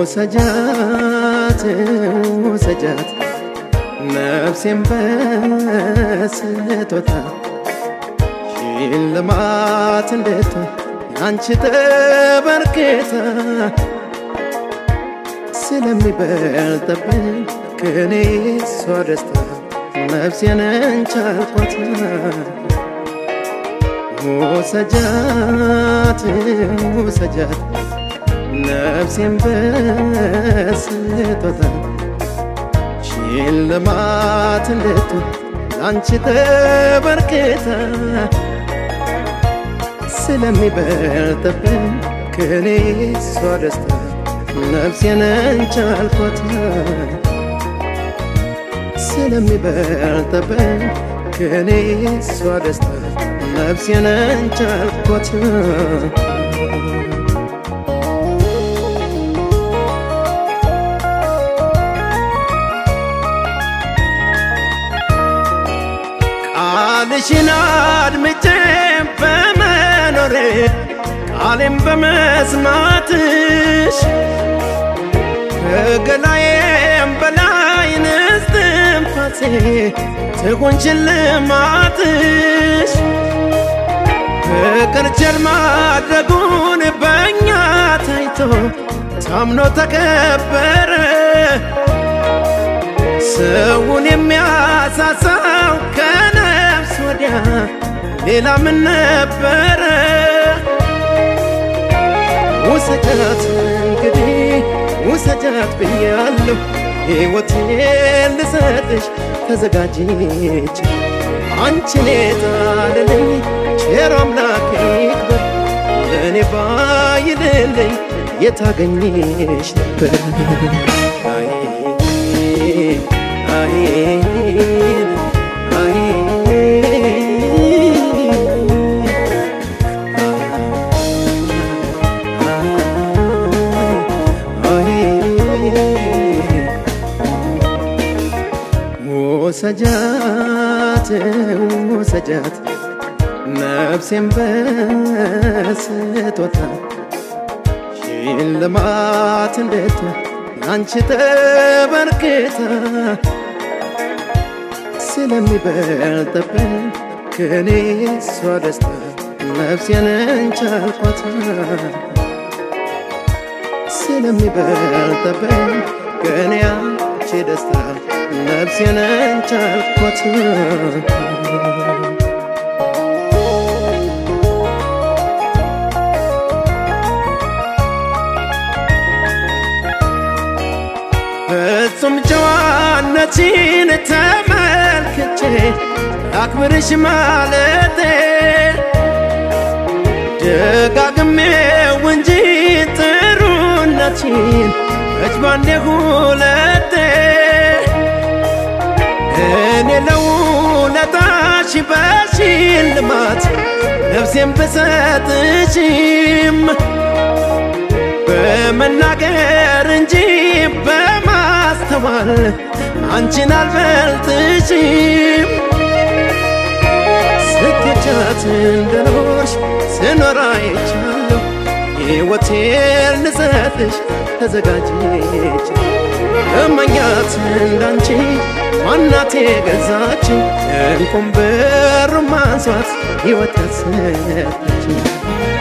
ውሰጃት ውሰጃት ነፍሴን በስጦታ ሽልማት እንድትሆን አንቺ ተበርክታ ስለሚበልጥብኝ ከኔ እሷ ደስታ ነፍሴን እንቻልኳት ውሰጃት ውሰጃት ነፍሴን በስጦታ ሽልማት እንድትሆን አንቺ ተበርክታ ስለሚበልጥብኝ ከኔ እሷ ደስታ ነፍሴን እንቻልኳት ስለሚበልጥብኝ ከኔ እሷ ደስታ ነፍሴን እንቻልኳት ቃልሽን አድምጬ በመኖሬ ቃሌም በመስማትሽ ከገላዬም በላይ ንስትንፋሴ ትሁን ሽልማትሽ ፍቅር ቸር ማድረጉን በእኛ ታይቶ ታምኖ ተከበረ ሰውን የሚያሳሳው ከነፍስ ወዲያ ሌላ ምን ነበረ? ውሰጃት እንግዲህ ውሰጃት ብያለሁ፣ ሕይወቴን ልሰጥሽ ተዘጋጅች አንቺን የጣለልኝ ቸር አምላክ ይክበር ለእኔ ባይልልኝ የታገኝሽ ነበር አይ አይ አይ ውሰጃት ውሰጃት ነፍሴን በስጦታ ሽልማት እንድትሆን አንቺ ተበርክታ ስለሚበልጥብኝ ከኔ እሷ ደስታ ነፍሴን እንቻልኳት ስለሚበልጥብኝ ከኔ አንቺ ደስታ ነፍሴን እንቻልኳት ፍጹም ጨዋነችን ተመልክቼ አክብርሽ ማለቴ ደጋግሜው እንጂ ጥሩነችን እጅ ባንዴ ሁለቴ እኔ ለውለታሽ በሽልማት ነፍሴን ብሰጥሽም በመናገር እንጂ በማስተዋል አንቺን አልበልጥሽም። ስኬቻት እንደኖርሽ ስኖር አይቻለሁ። ሕይወቴን ልሰጥሽ ተዘጋጅች እመኛት እንዳንቺ ማናቴ ገዛችኝ እንቁም ብር ማንሷት ሕይወት ያሰጠችኝ